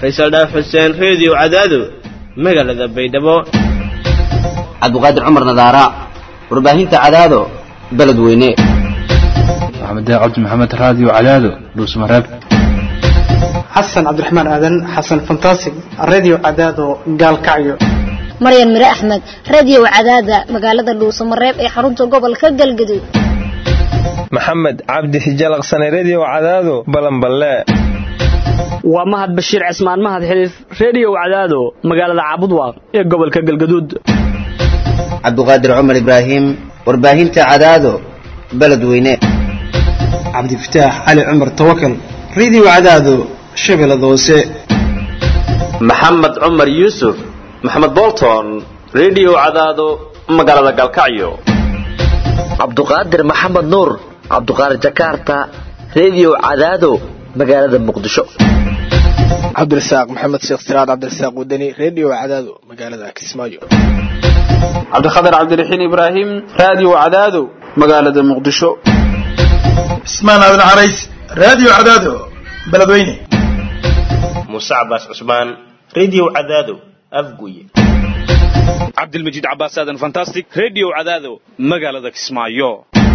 faysal dhaaf xuseen reediyo cadaado magaalada baydhabo cabdiqaadir cumar nadaara warbaahinta cadaado beledweyne maxamed cabdi maxamed raadiyo cadaado dhuusmareeb xasan cabdiraxmaan aadan xasan fantasig radio cadaado gaalkacyo maryan mire axmed radio cadaada magaalada dhuusamareeb ee xarunta gobolka galgaduud maxamed cabdi hijalaqsane redio cadaado balanballe waa mahad bashiir cismaan mahad xiliif redio cadaado magaalada caabudwaaq ee gobolka galgaduud cabdiqaadir cumar ibraahim warbaahinta cadaado beledweyne cabdifataax cali cumar tawakal radio cadaado shabeellada hoose maxamed cumar yuusuf maxamed bolton redio cadaado magaalada galkacyo cabduqaadir maxamed nuur cabduqaadir jakarta redio cadaado magaalada muqdisho cabdirasaaq maxamed sheekh siraad cabdirasaaq wadani redio cadaado magaalada kismaayo cabdikhatar cabdiraxiin ibraahim radio cadaado magaalada muqdisho cismaan aadan carays radio cadaado beledweyne muuse cabaas cusmaan redio cadaado afguye cabdilmajiid cabaas aadan fantastic redio cadaado magaalada kismaayo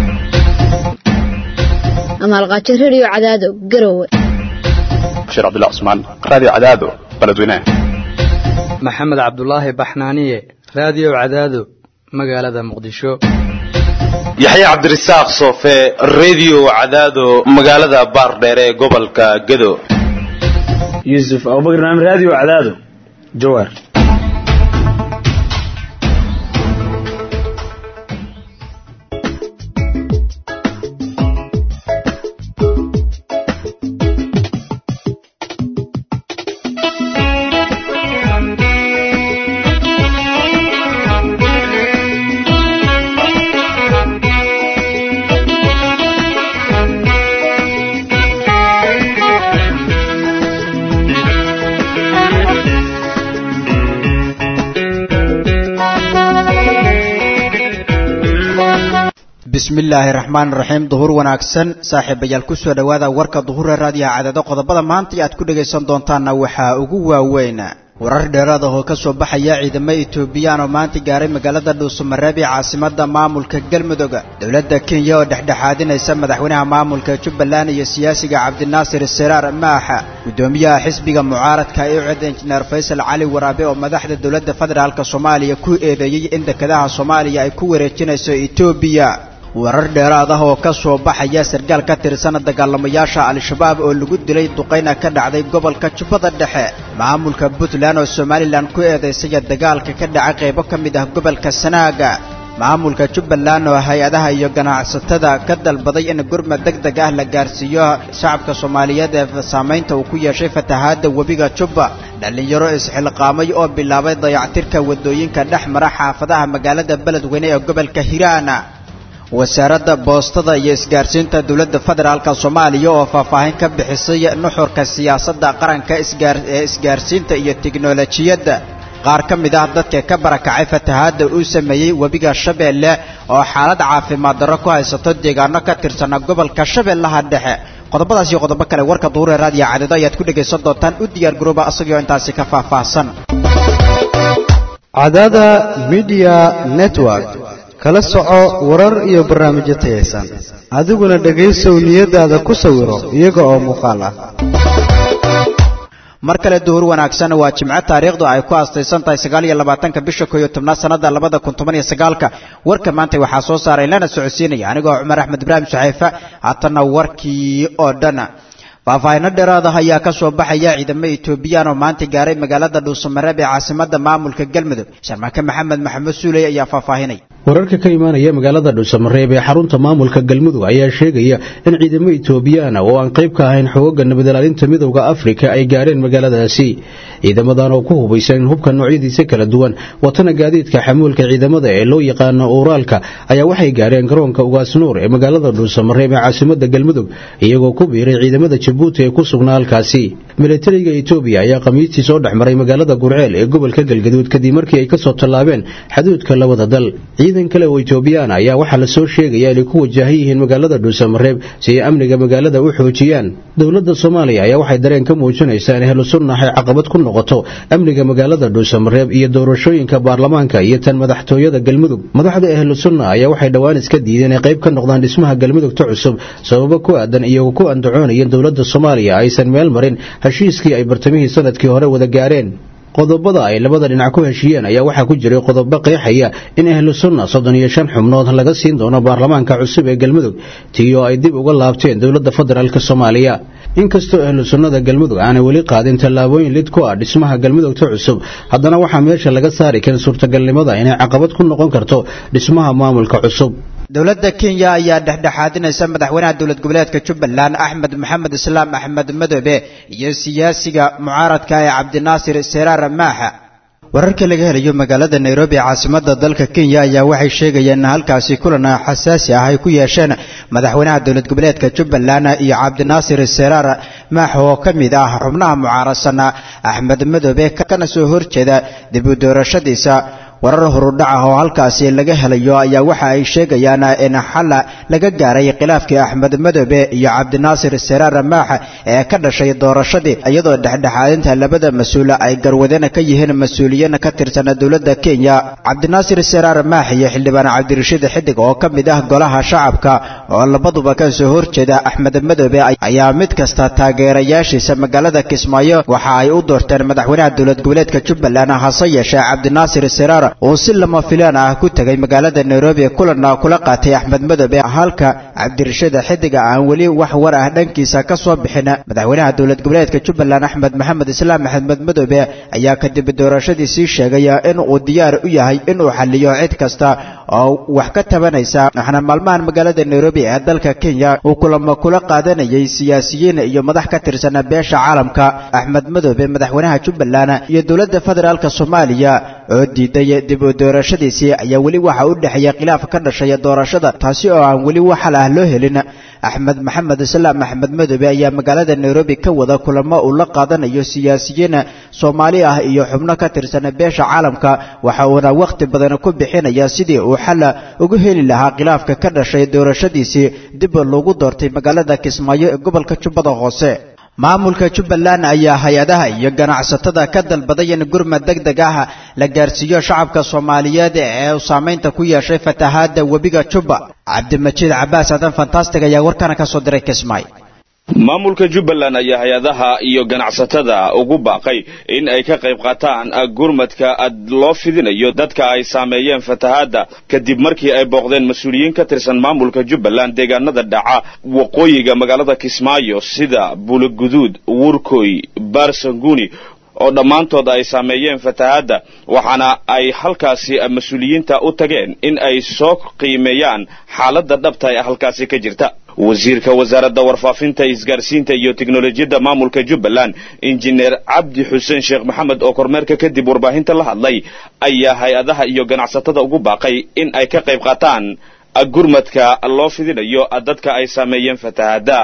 amaalqaajo redio cadaado garowe bashiir cabdullah cusmaan radio cadaado beledweyne maxamed cabdulaahi baxnaaniye radio cadaado magaalada muqdisho yaxye cabdirasaaq soofe redio cadaado magaalada baardheer ee gobolka gedo yuusuf abubakar naam radio cadaado jawaar bismillaahi raxmaan raxiim duhur wanaagsan saaxiibayaal kusoo dhowaada warka duhura raadiyaha cadado qodobada maanta aad ku dhagaysan doontaanna waxaa ugu waaweyn warar dheeraad ah oo ka soo baxaya ciidamo etoobiyaan oo maanta gaaray magaalada dhuusamareeb ee caasimada maamulka galmudug dowladda kenya oo dhexdhexaadinaysa madaxweynaha maamulka jubbaland iyo siyaasiga cabdinaasir siraar maaxa guddoomiyaha xisbiga mucaaradka ee ucid injineer faysal cali waraabe oo madaxda dowladda federaalk soomaaliya ku eedeeyey in dekedaha soomaaliya ay ku wareejinayso etoobiya warar dheeraad ah oo ka soo baxaya sarkaal ka tirsan dagaalamayaasha al-shabaab oo lagu dilay duqayna ka dhacday gobolka jubbada dhexe maamulka puntland oo somalilan ku eedaysaya dagaalka ka dhaca qaybo ka mid ah gobolka sanaaga maamulka jubbaland oo hay-adaha iyo ganacsatada ka dalbaday in gurmad deg deg ah la gaarsiiyo shacabka soomaaliyeed ee saamaynta uu ku yeeshay fatahaadda webiga jubba dhallinyaro isxilqaamay oo bilaabay dayactirka waddooyinka dhex mara xaafadaha magaalada beledweyne ee gobolka hiiraana wasaaradda boostada iyo isgaarsiinta dowladda federaalk soomaaliya oo faahfaahin ka bixisay nuxurka siyaasadda qaranka ee isgaarsiinta iyo tiknolojiyadda qaar ka mid ah dadka ka barakacay fatahaadda uu sameeyey webiga shabeelle oo xaalad caafimaad darro ku haysato deegaano ka tirsana gobolka shabeellaha dhexe qodobadaas iyo qodobo kale warka duure raadiyo cadado ayaad ku dhegaysan doontaan u diyaar garooba asagoo intaasi ka faahfaahsan cadada midiya network kala soco warar iyo barnaamijyo tayaysan adiguna dhegaysow niyadaada ku sawiro iyaga oo muuqaal ah mar kale duhur wanaagsan waa jimco taariikhdu ay ku aastaysan tahay sagaal iyo labaatanka bisha koo iyo tobnaad sanada labada kun toban iyo sagaalka warka maanta waxaa soo saaray lana socodsiinaya anigoo cumar axmed ibraahim saxeefe haatanna warkii oo dhan faahfaahino dheeraada ayaa ka soo baxaya ciidamo etoobiyaan oo maanta gaaray magaalada dhuusamareeb ee caasimada maamulka galmudug sharmake maxamed maxamed suuley ayaa faahfaahinay wararka ka imaanaya magaalada dhuusamareeb ee xarunta maamulka galmudug ayaa sheegaya in ciidamo etoobiyaana oo aan qayb ka ahayn xooga nabadilaalinta midowda afrika ay gaareen magaaladaasi ciidamadan oo ku hubaysan in hubka noocyadiisa kala duwan watana gaadiidka xamuulka ciidamada ee loo yaqaano uuraalka ayaa waxay gaareen garoonka ugaasnuur ee magaalada dhuusamareeb ee caasimada galmudug iyagoo ku biiray ciidamada jabuuti ee ku sugnaa halkaasi milatariga etoobiya ayaa khamiistii soo dhex maray magaalada gurceel ee gobolka galgaduud kadib markii ay kasoo tallaabeen xaduudka labada dal ciidan kale oo etoobiyaan ayaa waxaa la soo sheegaya inay ku wajahan yihiin magaalada dhuusamareeb si ay amniga magaalada u xoojiyaan dowladda soomaaliya ayaa waxay dareen ka muujinaysaa in ahlu sunna ay caqabad ku noqoto amniga magaalada dhuusamareeb iyo doorashooyinka baarlamaanka iyo tan madaxtooyada galmudug madaxda ahlu sunna ayaa waxay dhowaan iska diideen inay qayb ka noqdaan dhismaha galmudugta cusub sababo ku aadan iyagoo ku andacoonayeen dowladda soomaaliya aysan meel marin heshiiskii ay bartamihii sanadkii hore wada gaareen qodobada ay labada dhinac ku heshiiyeen ayaa waxaa ku jiray qodobo qeexaya in ahlu sunna soddon iyo shan xubnood laga siin doono baarlamaanka cusub ee galmudug tii oo ay dib uga laabteen dowladda federaalk soomaaliya inkastoo ahlu sunnada galmudug aanay weli qaadin tallaabooyin lid ku ah dhismaha galmudugta cusub haddana waxaa meesha laga saari karin suurtagalnimada inay caqabad ku noqon karto dhismaha maamulka cusub dowladda kenya ayaa dhexdhexaadinaysa madaxweynaha dowlad goboleedka jubbaland axmed maxamed islaam axmed madoobe iyo siyaasiga mucaaradka ee cabdinaasir seraar maaxa wararka laga helayo magaalada nairobi caasimada dalka kenya ayaa waxay sheegayeen in halkaasi kulan xasaasi ah ay ku yeesheen madaxweynaha dowlad goboleedka jubbaland iyo cabdinaasir seraar maax oo ka mid ah xubnaha mucaaradsan axmed madoobe kana soo horjeeda dib u doorashadiisa warar horudhac ah oo halkaasi laga helayo ayaa waxa ay sheegayaan in xal laga gaaray khilaafkii axmed madoobe iyo cabdinaasir seraar maax ee ka dhashay doorashadii iyadoo dhexdhexaadinta labada mas-uul ay garwadeen ka yihiin mas-uuliyiin ka tirsan dowladda kenya cabdinaasir seraar maax iyo xildhibaan cabdirashiid xidig oo ka mid ah golaha shacabka oo labaduba ka soo horjeeda axmed madoobe ayaa mid kasta taageerayaashiisa magaalada kismaayo waxa ay u doorteen madaxweynaha dowlad goboleedka jubbaland hase yeeshee cabdinaasir seraar uu si lama filaan ah ku tegay magaalada nairobi kulanna kula qaatay axmed madoobe halka cabdirashiid xidiga aan weli wax war ah dhankiisa ka soo bixin madaxweynaha dowlad goboleedka jubbaland axmed maxamed islaam axmed madoobe ayaa kadib doorashadii sii sheegay in uu diyaar u yahay inuu xaliyo cid kasta oo wax ka tabanaysa waxaana maalmahan magaalada nairobi ee dalka kenya uu kulamo kula qaadanayay siyaasiyiin iyo madax ka tirsan beesha caalamka axmed madoobe madaxweynaha jubbaland iyo dowladda federaalk soomaaliya oo diiday dib u doorashadiisii ayaa weli waxa u dhexeeya khilaaf ka dhashay doorashada taasi oo aan weli wax xal ah loo helin axmed maxamed islaam axmed madoobe ayaa magaalada nairobi ka wada kulamo uu la qaadanayo siyaasiyiin soomaali ah iyo xubno ka tirsan beesha caalamka waxa uuna wakhti badan ku bixinaya sidii uu xal ugu heli lahaa khilaafka ka dhashay doorashadiisii dib loogu doortay magaalada kismaayo ee gobolka jubbada hoose maamulka jubbaland ayaa hay-adaha iyo ganacsatada ka dalbaday in gurmad deg deg ah la gaarsiiyo shacabka soomaaliyeed ee uu saamaynta ku yeeshay fatahaadda webiga jubba cabdimajiid cabaas adan fantastic ayaa warkana ka soo diray kismaayo maamulka jubbaland ayaa hay-adaha iyo ganacsatada ugu baaqay in ay ka qayb qaataan gurmadka loo fidinayo dadka ay saameeyeen fatahaadda kadib markii ay booqdeen mas-uuliyiin ka tirsan maamulka jubbaland deegaanada dhaca waqooyiga magaalada kismaayo sida buulaguduud wurkoy barsanguni oo dhammaantood ay saameeyeen fatahaadda waxaana ay halkaasi mas-uuliyiinta u tageen in ay soo qiimeeyaan xaaladda dhabta ee halkaasi ka jirta wasiirka wasaaradda warfaafinta isgaarsiinta iyo teknolojiyadda maamulka jubbaland injineer cabdi xuseen sheekh maxamed oo kormeerka kadib warbaahinta la hadlay ayaa hay-adaha iyo ganacsatada ugu baaqay in ay ka qayb qaataan gurmadka loo fidinayo dadka ay saameeyeen fatahaadda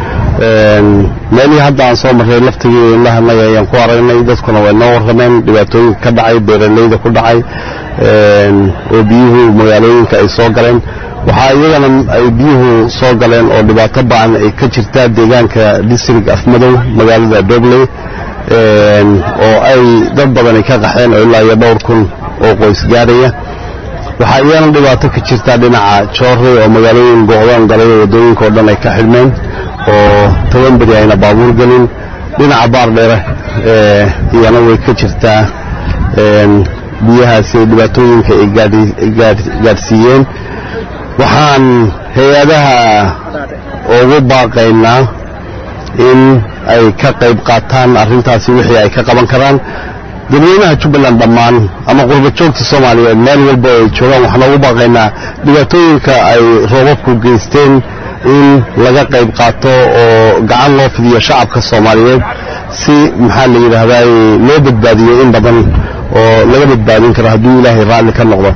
meelihii hadda aan soo marray laftigii indhahannaga ayaan ku aragnay dadkuna way noo warrameen dhibaatooyinka ka dhacay beeralayda ku dhacay oo biyuhu magaalooyinka ay soo galeen waxaa iyagana ay biyuhu soo galeen oo dhibaato ba'an ay ka jirtaa deegaanka district afmadow magaalada dobley oo ay dad badan ay ka qaxeen oo ilaa iyo dhowr kun oo qoys gaaraya waxaa iyagana dhibaato ka jirtaa dhinaca joorey oo magaalooyin go'doon galay oo waddooyinka oo dhan ay ka xidhmeen oo toban beri ayna baabuur gelin dhinaca baar dheere iyana way ka jirtaa biyahaasi dhibaatooyinka ay gaadhsiiyeen waxaan hay-adaha ugu baaqaynaa in ay ka qayb qaataan arrintaasi wixii ay ka qaban karaan dadweynaha jubbaland dhammaan ama qurba joogta soomaaliyeed meel walba ay joogaan waxaan ugu baaqaynaa dhibaatooyinka ay roobabku geysteen in laga qayb qaato oo gacan loo fidiyo shacabka soomaaliyeed si maxaa la yidhaahdaa loo badbaadiyo in badan oo laga badbaadin karo hadduu ilaahay raalli ka noqdo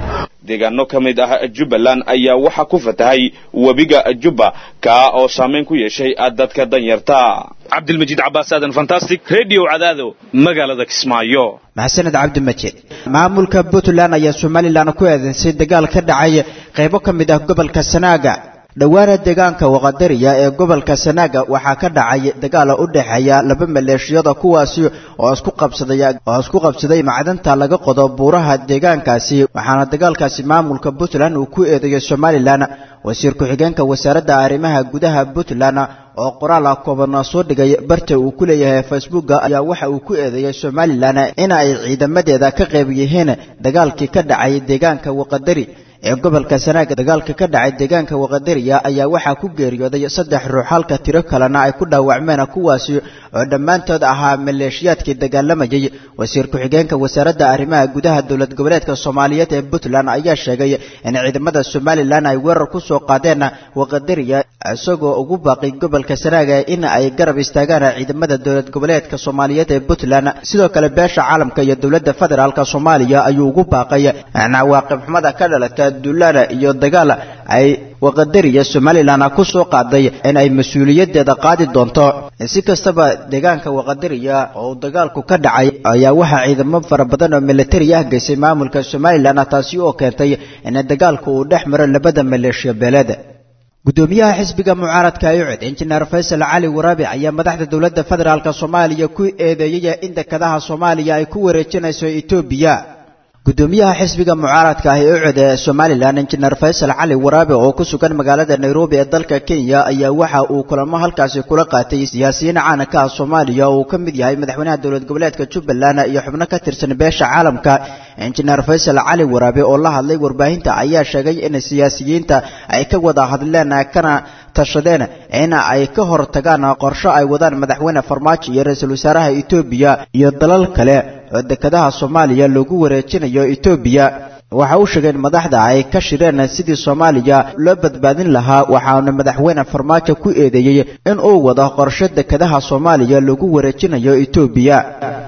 deegaano ka mid ah jubbaland ayaa waxaa ku fatahay webiga jubba kaa oo saamayn ku yeeshay dadka danyarta cabdilmajiid cabaas aadan fantastic radio cadaado magaalada kismaayo maxasaned cabdimajid maamulka puntland ayaa somalilan ku eedeysay dagaal ka dhacay qaybo ka mid ah gobolka sanaaga dhowaana deegaanka waqadariya ee gobolka sanaaga waxaa ka dhacay dagaal u dhexeeya laba maleeshiyada kuwaasi oo isku qabsaday oo isku qabsaday macdanta laga qodo buuraha deegaankaasi waxaana dagaalkaasi maamulka puntland uu ku eedeeyay somalilan wasiir ku-xigeenka wasaaradda arrimaha gudaha puntland oo qoraal ah kooban soo dhigay barta uu ku leeyahay facebooka ayaa waxa uu ku eedeeyay somalilan in ay ciidamadeeda ka qayb yihiin dagaalkii ka dhacay deegaanka waqadari ee gobolka sanaaga dagaalka ka dhacay deegaanka waqadariya ayaa waxaa ku geeriyooday saddex ruux halka tiro kalena ay ku dhaawacmeen kuwaasi oo dhammaantood ahaa maleeshiyaadkii dagaalamayay wasiir ku-xigeenka wasaaradda arrimaha gudaha dowlad goboleedka soomaaliyeed ee puntland ayaa sheegay in ciidamada somalilan ay weerar ku soo qaadeen waqadariya isagoo ugu baaqay gobolka sanaaga in ay garab istaagaan ciidamada dowlad goboleedka soomaaliyeed ee puntland sidoo kale beesha caalamka iyo dowladda federaalk soomaaliya ayuu ugu baaqay cawaaqib xumada ka dhalata duulaana iyo dagaal ay waqadariya somalilan ku soo qaaday in ay mas-uuliyadeeda qaadi doonto si kastaba deegaanka waqadariya oo dagaalku ka dhacay ayaa waxaa ciidamo fara badan oo militari ah geysay maamulka somalilan taasi oo keentay in dagaalku uu dhex maro labada maleeshiya beeleed gudoomiyaha xisbiga mucaaradka ayucid injineer faysal cali waraabi ayaa madaxda dowladda federaalk soomaaliya ku eedeeyay in dekadaha soomaaliya ay ku wareejinayso etoobiya gudoomiyaha xisbiga mucaaradka ah ee ucud ee somalilan injineer faysal cali waraabe oo ku sugan magaalada nairobi ee dalka kenya ayaa waxa uu kulamo halkaasi kula qaatay siyaasiyiin caanaka ah soomaaliya oo uu ka mid yahay madaxweynaha dowlad goboleedka jubbaland iyo xubno ka tirsan beesha caalamka injineer faysal cali waraabe oo la hadlay warbaahinta ayaa sheegay in siyaasiyiinta ay ka wada hadleen kana tashadeen in ay ka hor tagaan qorsho ay wadaan madaxweyne farmaajo iyo ra-iisul wasaaraha etoobiya iyo dalal kale oo dekadaha soomaaliya loogu wareejinayo etoobiya waxa uu sheegay in madaxda ay ka shireen sidii soomaaliya loo badbaadin lahaa waxaana madaxweyne farmaajo ku eedeeyey in uu wado qorsho dekadaha soomaaliya loogu wareejinayo etoobiya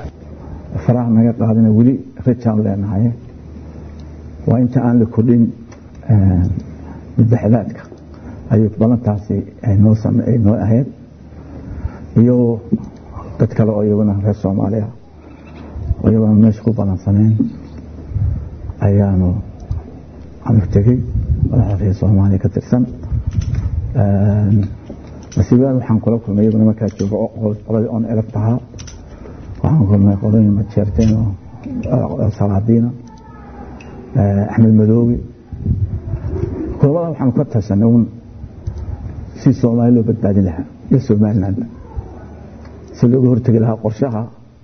faraha naga qaadina weli rajaan leenahay waa inta aan la kordhin madaxdaadka ayuu balantaasi noo noo ahayd iyo dad kale oo iyaguna reer soomaaliya oo iyaguna meesha ku balansaneen ayaanu anu tegey madaxda reer soomaaliya ka tirsan masiibaan waxaan kula kulmay iyaguna markaa jooga qoladii on elef ahaa waxaan kulmay qolooyin majeerteen oo salaadiina axmed madoobe kulamada waxaanu ka tashanay un si soomaali loo badbaadin lahaa iyo somalilandba si looga hortegi lahaa qorshaha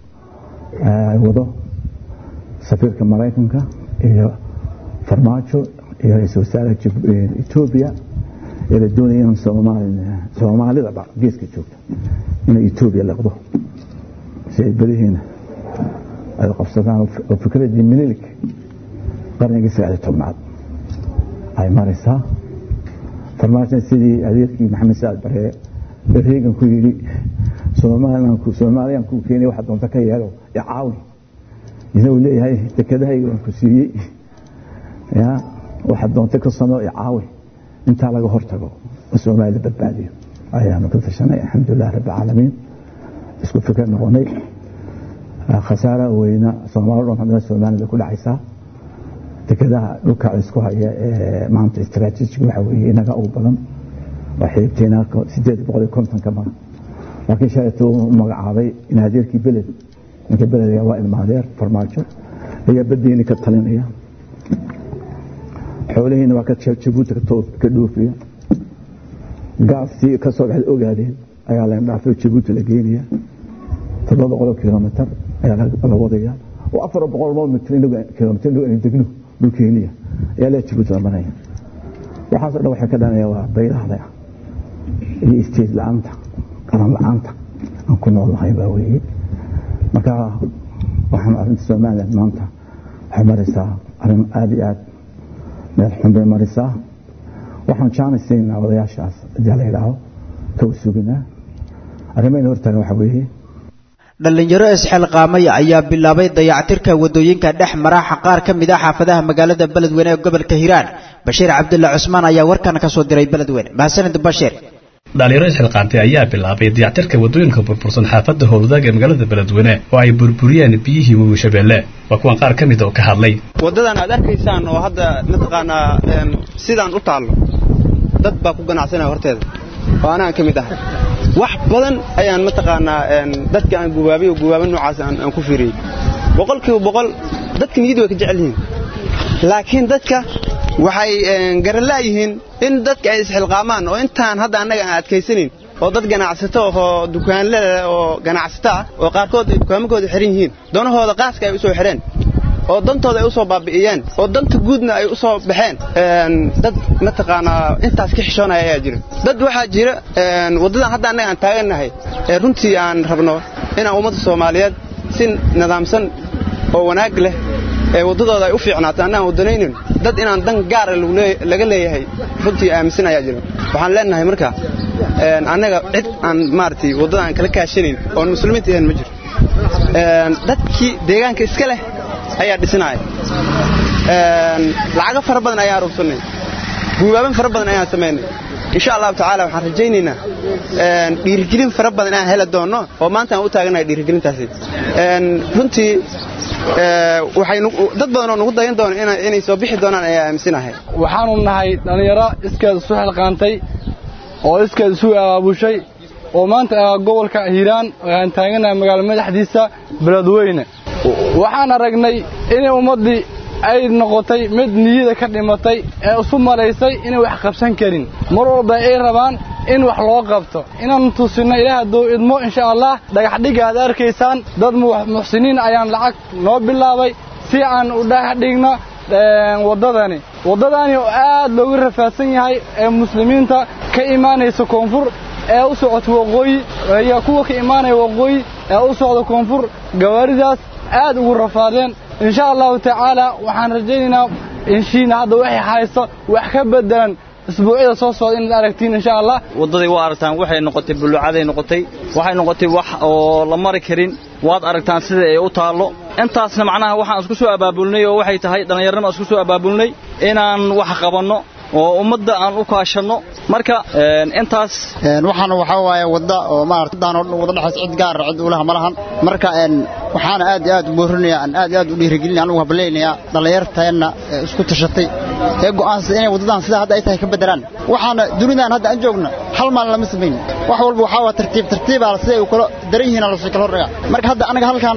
ay wado safiirka maraykanka iyo farmaajo iyo ra-iisul wasaaraha etoobiya ee la doonaya in soomaalidaba geeska joogta inay etoobiya leqdo si ay berihiina ay qabsadaan oo fikradii minilik qarnigii sagaaliy tobnaad ay maraysaa farmaajo sidii adeerkii maxamed saad baree reegan ku yidhi soomaaliyaan ku keenay waxa doonta ka yeelo icaawi isna uu leeyahay dekedahayga waan ku siiyey ya waxa doonta ka sameo icaawi intaa laga hortago oo soomaaliya badbaadiyo ayaanu ka tashanay alxamdulilah rabbi caalamiin isku fikir noqonay khasaaraha weyna soomaali dhan kamida soomaalida ku dhacaysaa dekedaha dhulka isku haya ee maanta istaraatiijig waxa weeye inaga ugu badan waa xilibteena sideed boqol iyo kontonka ma laakiin shalaytu u magacaabay in adeerkii beled ninka beled waa ilmaadeer farmaajo ayaa badeeni ka talinaya xoolihiina waa ka jabuuti ka dhoofiya gaastii ka soo baxda ogaadeen ayaa la dhaafay jabuuti la geenaya toddoba boqol kilomitar ayaa la wadaya oo afar boqol mitr kilomitr degno dhulkeeniya ayaa la jabuuti la maraya waxaasoo dhan waxay ka dhanaya waa baylahda iyo isteed la-aanta qaran la-aanta aan ku nool nahay baa weeye marka waxaan arrinta somaliland maanta waxay maraysaa arrin aada iyo aad meel xun bay maraysaa waxaan jaanaysiinaa odayaashaas haddii la yidhaaho ka suginaa arrimayna hortaagan waxa weeye dhallinyaro isxilqaamay ayaa bilaabay dayactirka wadooyinka dhex maraxa qaar ka mid ah xaafadaha magaalada beledweyne ee gobolka hiiraan bashiir cabdulla cusmaan ayaa warkan ka soo diray beledweyne mahadsanid bashiir dhalinyaro isxilqaantay ayaa bilaabay dayactirka wadooyinka burbursan xaafadda howladaag ee magaalada beledweyne oo ay burburiyeen biyihii webi shabeelle waa kuwan qaar ka mid oo ka hadlay waddadan aad arkaysaan oo hadda mataqaanaa sidaan u taallo dad baa ku ganacsanaya horteeda oo anaan ka mid ahay wax badan ayaan mataqaanaa dadka aan gubaabay oo gubaaba noocaas aan ku fiiriyey boqolkiiba boqol dadka niyadda way ka jecel yihiin laakiin dadka waxay garanlaayihiin in dadka ay isxilqaamaan oo intaan hadda annaga aan adkaysanayn oo dad ganacsato oo dukaanlada oo ganacsato ah oo qaarkood ay dukaamakooda xihan yihiin doonahooda qaaska ay u soo xidheen oo dantooda ay u soo baabi'iyeen oo danta guudna ay u soo baxeen dad mataqaanaa intaas ka xishoonaya ayaa jira dad waxaa jira waddadan hadda annaga aan taagannahay ee runtii aan rabno inaan ummadda soomaaliyeed si nidaamsan oo wanaag leh ee waddadooda ay u fiicnaato annaan waddanaynin dad inaan dan gaara laga leeyahay runtii aaminsan ayaa jira waxaan leenahay marka annaga cid aan maaragtay waddada aan kala kaashanayn oon muslimiinta ahayn ma jiro dadkii deegaanka iska leh ayaa dhisinaya lacago fara badan ayaan rubsannay guubaaban fara badan ayaan samaynay insha allahu tacaala waxaan rajaynaynaa dhiirigelin fara badan inaan heli doonno oo maanta aan u taaganahay dhiirigelintaasi runtii waxay dad badan oo nugu dayan doona inay soo bixi doonaan ayaa aaminsanahay waxaanu nahay dhallinyaro iskeed isu xilqaantay oo iskeed isu abaabushay oo maanta gobolka hiiraan aan taaganahay magaalo madaxdiisa beledweyne waxaan aragnay inay ummaddii ay noqotay mid niyada ka dhimatay ee isu malaysay inay wax qabsan karin mar walba ay rabaan in wax loo qabto inaan tusinno ilaah hadduu idmo insha allah dhagaxdhigga aad arkaysaan dad muxsiniin ayaan lacag noo bilaabay si aan u dhagaxdhigno waddadani waddadani oo aad loogu rafaadsan yahay ee muslimiinta ka imaanaysa koonfur ee u socota waqooyi iyo kuwa ka imaanaya waqooyi ee u socda koonfur gawaaridaas aad ugu rafaadeen insha allahu tacaala waxaan rajaynaynaa inshiina hadda waxay hayso wax ka bedelan isbuucyada soo socda inaad aragtiin insha allah waddaday waa aragtaan waxay noqotay bulucaday noqotay waxay noqotay wax oo la mari karin waad aragtaan sida ay u taallo intaasna macnaha waxaan isku soo abaabulnay oo waxay tahay dhallinyarnima isku soo abaabulnay inaan wax qabanno oo ummadda aan u kaashanno marka intaas waxaana waxaa waaye wadda oo maarata wadaan wada dhexays cid gaar cid ulaha ma lahan marka waxaana aad iyo aad u boorinaya aan aad iyo aad u dhiirigelinaya anugu hablaynayaa dhallinyarteenna isku tashatay ee go'aansada inay waddadan sida hadda ay tahay ka bedelaan waxaana dunidan hadda aan joogna hal maalin lama samayn wax walba waxaa waa tartiib tartiibaa siday u kala daran yihiin lasii kala hordhiga marka hadda anaga halkaan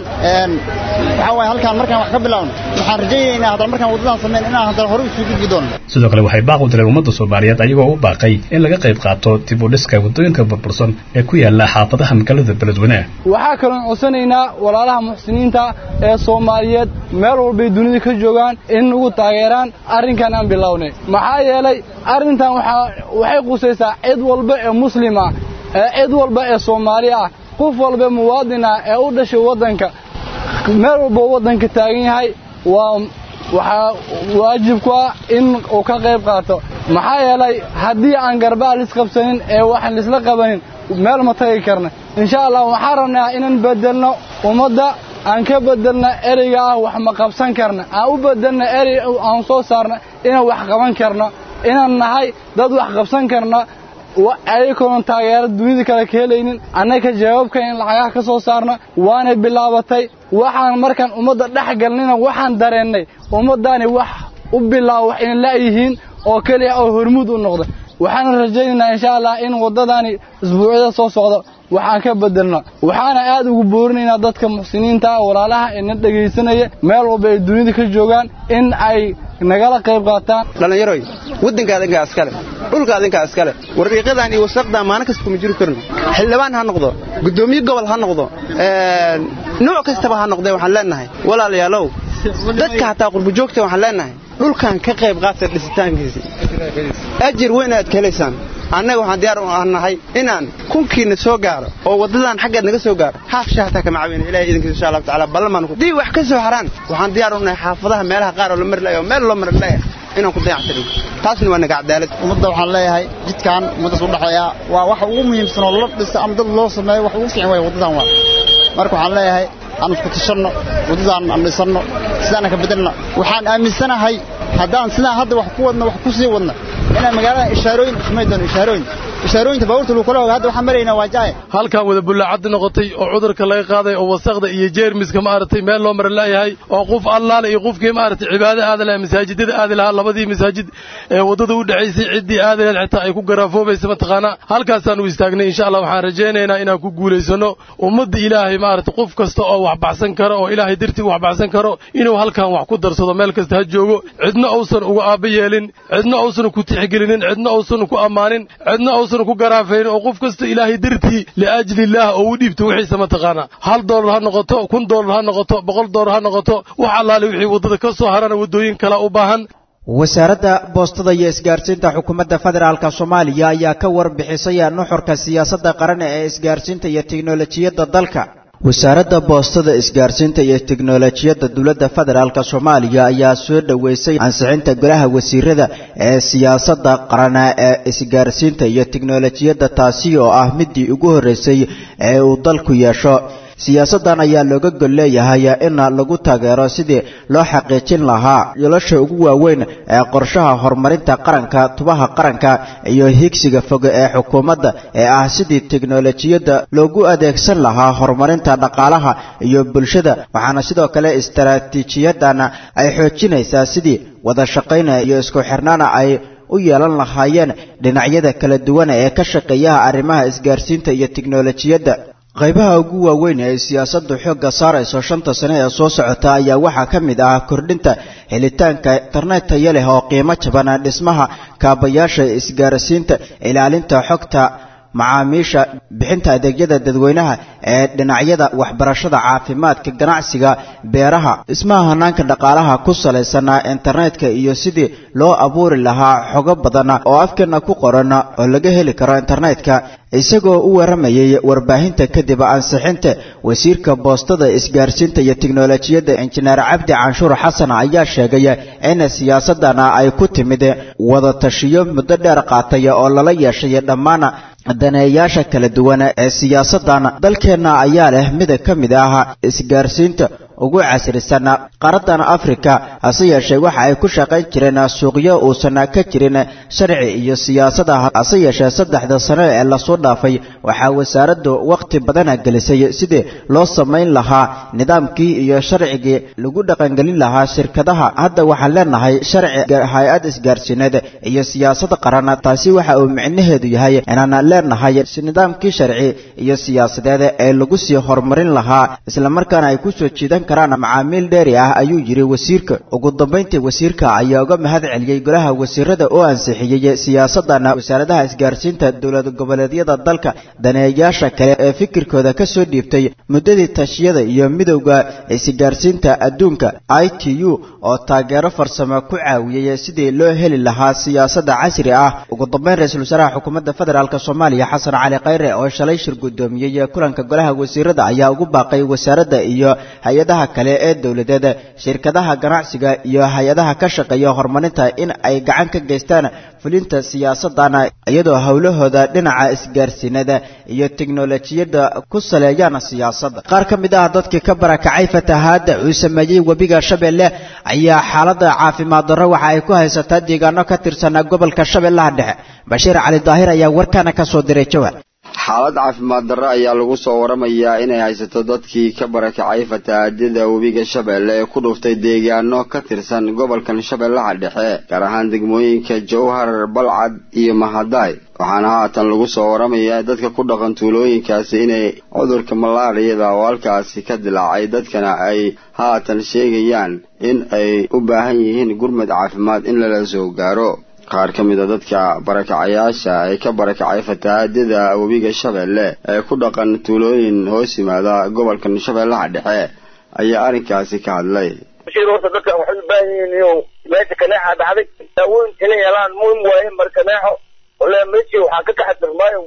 waxaa waaye halkaan markaan wax ka bilaawno waxaan rajaynaynaa haddana markaan waddadan samayn inaan haddana hore usii gudbi doono sidoo kale waxay baaq u direen ummadda soomaaliyeed ayagoo u baaqay in laga qayb qaato dib u dhiska waddooyinka burbursan ee ku yaala xaafadaha magaalada beledweyne waxaa kaloon codsanaynaa walaalaha muxsiniinta ee soomaaliyeed meel walbay dunida ka joogaan in ugu taageeraan arrinkan aan bilownay maxaa yeelay arrintan waxay qusaysaa cid walba ee muslim ah ee cid walba ee soomaali ah qof walba muwaadin ah ee u dhashay waddanka meel walba waddanka taagan yahay waa waxaa waajib ku ah in uu ka qayb qaato maxaa yeelay haddii aan garbaha lisqabsanin ee wax lisla qabanin meel ma tagi karna insha allah waxaan rabnaa inaan bedelno ummadda aan ka bedelna ereyga ah wax ma qabsan karna aan u bedelna erey aan soo saarna inaan wax qaban karno inaan nahay dad wax qabsan karna ayagoona taageero dunida kale ka helaynin annaga jawaabka in lacagaha ka soo saarna waanay bilaabatay waxaan markaan ummadda dhex galnina waxaan dareennay ummaddaani wax u bilaabo wax ina la'yihiin oo keliya oo hormuud u noqda waxaan rajaynaynaa insha allah in waddadaani isbuucyada soo socda waxaan ka bedelno waxaana aad ugu boorinaynaa dadka muxsiniinta ah walaalaha ee na dhegaysanaya meel walba ay dunida ka joogaan in ay nagala qayb qaataan dhallinyaroy waddanka adinkaa iskale dhulka adinkaa iskale wariiqadan iyo wasaqdan maalin kasta kuma jiri karno xildhibaan ha noqdo guddoomiye gobol ha noqdo nooc kastaba ha noqdee waxaan leenahay walaalayaalow dadka hataa qurbujoogta waxaan leenahay dhulkan ka qayb qaata dhisitaankiisa ajir weyn aad ka helaysaan annaga waxaan diyaar u nahay inaan kunkiina soo gaaro oo waddadan xaggeed naga soo gaaro haaf shahtaa kama caawina ilahay idinkiisa insha allahu tacaala ballamaan dii wax ka soo haraan waxaan diyaar u nahay xaafadaha meelaha qaar oo la mari layo meel loo mari laya inaan ku dayactirin taasna waa naga cadaalad ummadda waxaan leeyahay jidkan ummaddaas u dhexeeya waa waxa ugu muhiimsan oo la dhisa ama dad loo sameeyo wax ugu fiican waay waddadan waa marka waxaan leeyahay aan isku tashanno waddadaan aan dhisanno sidaana ka bedelna waxaan aaminsanahay haddaan sidaan hadda wax ku wadno wax ku sii wadno inaan magaalada ishaarooyin ismay doono ishaarooyin ishaarooyinta baabuurta lagu kala hoga hadda waxaan maraynaa waa jaaye halkan wada bullaacaddi noqotay oo cudurka laga qaaday oo wasaqda iyo jeermiska maaragtay meel loo mara laayahay oo qof allaale iyo qofkii maaragtay cibaado aada lahaa masaajidada aadi lahaa labadii masaajid ee waddada u dhexaysay ciddii aadi lahayd xitaa ay ku garaafoobeysa mataqaanaa halkaasaan u istaagnay insha allah waxaan rajaynaynaa inaan ku guulaysano ummadda ilaahay maaragtay qof kasta oo wax baxsan karo oo ilaahay dartii wax baxsan karo inuu halkan wax ku darsado meel kasta ha joogo cidna uusan uga aabba yeelin cidna uusan ku tixgelinin cidna uusan ku ammaanin cidna uusan ku garaafaynin oo qof kasta ilaahay dartii liajli illaah oo u dhiibto wixiisa mataqaanaa hal doolar ha noqoto kun doolar ha noqoto boqol doolar ha noqoto wax allaale wixii waddada ka soo harana waddooyin kala u baahan wasaaradda boostada iyo isgaarsiinta xukuumadda federaalka soomaaliya ayaa ka warbixisay nuxurka siyaasadda qaran ee isgaarsiinta iyo tiknolojiyadda dalka wasaaradda boostada isgaarsiinta iyo tiknolojiyadda dowladda federaalk soomaaliya ayaa soo dhoweysay ansixinta golaha wasiirada ee siyaasadda qaran ee isgaarsiinta iyo tiknolojiyadda taasi oo ah midii ugu horreysay ee uu dalku yeesho siyaasaddan ayaa looga gol leeyahay in lagu taageero sidii loo xaqiijin lahaa yolasha ugu waaweyn ee qorshaha horumarinta qaranka tubaha qaranka iyo higsiga foge ee xukuumadda ee ah sidii teknolojiyadda loogu adeegsan lahaa horumarinta dhaqaalaha iyo bulshada waxaana sidoo kale istaraatiijiyadan ay xoojinaysaa sidii wada shaqayn iyo isku xirnaana ay u yeelan lahaayeen dhinacyada kala duwan ee ka shaqeeyaha arrimaha isgaarsiinta iyo tiknolojiyadda qaybaha ugu waaweyn ee siyaasaddu xoogga saarayso shanta sane ee soo socota ayaa waxaa ka mid ah kordhinta helitaanka internet tayo leh oo qiimo jaban dhismaha kaabayaasha isgaarsiinta ilaalinta xogta macaamiisha bixinta adeegyada dadweynaha ee dhinacyada waxbarashada caafimaadka ganacsiga beeraha dhismaha hanaanka dhaqaalaha ku salaysan internetka iyo sidii loo abuuri lahaa xogo badan oo afkeena ku qoran oo laga heli karo internetka isagoo u waramayay warbaahinta kadib ansixinta wasiirka boostada isgaarsiinta iyo tiknolojiyadda injineer cabdi canshuur xasan ayaa sheegay in siyaasadana ay ku timid wada tashiyo muddo dheer qaatay oo lala yeeshay dhammaan daneeyaasha kala duwan ee siyaasaddan dalkeenna ayaa leh mid ka mid ah isgaarsiinta ugu casrisan qaaradan afrika hase yeeshee waxa ay ku shaqayn jireen suuqyo uusan ka jirin sharci iyo siyaasada hase yeeshee saddexda sano ee lasoo dhaafay waxaa wasaaraddu wakhti badana gelisay sidii loo samayn lahaa nidaamkii iyo sharcigii lagu dhaqangelin lahaa shirkadaha hadda waxaan leenahay sharci hay-ad isgaarsiineed iyo siyaasad qaran taasi waxa uu micnaheedu yahay inaan leenahay nidaamkii sharci iyo siyaasadeed ee lagu sii horumarin lahaa islamarkaana ay kusoo jiidan karaan macaamiil dheeri ah ayuu yidhi wasiirka ugu dambayntii wasiirka ayaa uga mahad celiyey golaha wasiirada oo ansixiyey siyaasadan wasaaradaha isgaarsiinta dowlad goboleedyada dalka daneeyaasha kale ee fikirkooda ka soo dhiibtay muddadii tashiyada iyo midowda isgaarsiinta adduunka i t u oo taageero farsamo ku caawiyey sidii loo heli lahaa siyaasada casri ah ugu dambayn ra-iisul wasaaraha xukuumadda federaalk soomaaliya xasan cali khayre oo shalay shir guddoomiyey kulanka golaha wasiirada ayaa ugu baaqay wasaaradda iyo hay-adaha kale ee dowladeed shirkadaha ganacsiga iyo hay-adaha ka shaqeeya horumarinta in ay gacan ka geystaan fulinta siyaasadan iyadoo howlahooda dhinaca isgaarsiinada iyo tiknolojiyadda ku saleeyaan siyaasadda qaar ka mid ah dadkii ka barakacay fatahaadda uu sameeyey webiga shabeelle ayaa xaaladda caafimaad darro waxa ay ku haysataa deegaano ka tirsan gobolka shabeellaha dhexe bashiir cali daahir ayaa warkaana ka soo diray jawar xaalad caafimaad darro ayaa lagu soo waramayaa inay haysato dadkii ka barakacay fatahaadada webiga shabeelle ee ku dhuftay deegaano ka tirsan gobolkan shabeellaha dhexe gaar ahaan degmooyinka jowhar balcad iyo mahadaay waxaana haatan lagu soo waramayaa dadka ku dhaqan tuulooyinkaasi inay cudurka malaariyada oo halkaasi ka dilaacay dadkana ay haatan sheegayaan in ay u baahan yihiin gurmad caafimaad in lala soo gaaro qaar ka mid a dadka barakacayaasha ee ka barakacay fatahaadada webiga shabeelle ee ku dhaqan tuulooyin hoos yimaada gobolkan shabeellaha dhexe ayaa arrinkaasi ka hadlay horta dadka waxay u baahan yihiin iyo meesha kaneexa dhacday daawooyin inay helaan muhim waaye mar kaneexo ole meeshii waxaa ka kaxatirmaayo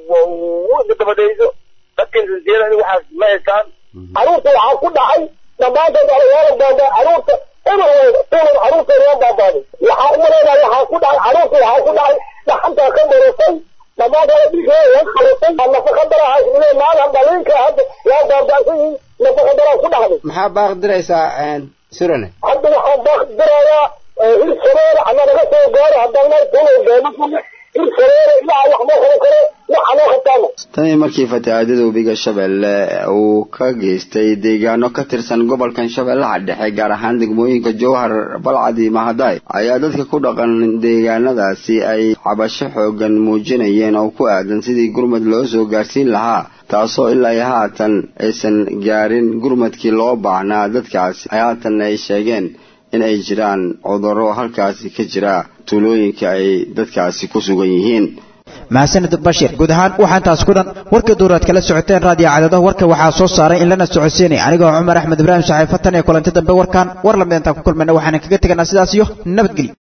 ka dabadayso dadkan sinsiyada waxaas ma haystaan caruurta waxaa ku dhacay dhammaantood dhalinyaro baaba caruurta eber weyda eber caruurta loo baabaaday waxaa umaleynaya waxaa ku dhacay caruurta waxaa ku dhacay dhaxantaa ka darasay dhammaantood dhiigooda waa xalusay nafa ka darahay ile maalan dhalinka hadda waa baabaasan yihiin nafaqa daraa ku dhacday maxaa baaq diraysaa surane hadda waxaan baaq dirayaa hir shabeele ama naga soo gaaro haddaan meel tuulay beemasuna hir shabeele ilaa wax moo qaban karo waxa loo qabtaana tanii markii fatahaadada webiga shabeelle uu ka geystay deegaano ka tirsan gobolkan shabeellaha dhexe gaar ahaan degmooyinka jowhar balcad iyo mahaday ayaa dadka ku dhaqan deegaanadaasi ay cabasho xoogan muujinayeen oo ku aadan sidii gurmad loo soo gaarsiin lahaa taasoo ilaa iyo haatan aysan gaarin gurmadkii loo baahnaa dadkaasi haatan ay sheegeen in ay jiraan cudurro halkaasi ka jira tuulooyinka ay dadkaasi ku sugan yihiin mahadsanid bashir guud ahaan waxaa intaas ku dhan warka duuraad kala socoteen raadiyo cadado warka waxaa soo saaray in lana socodsiinay anigoo cumar axmed ibraahim saxiifatan ee kulanti dambe warkan war lamid intaan ku kulmayna waxaanan kaga teganaa sidaas iyo nabadgelyo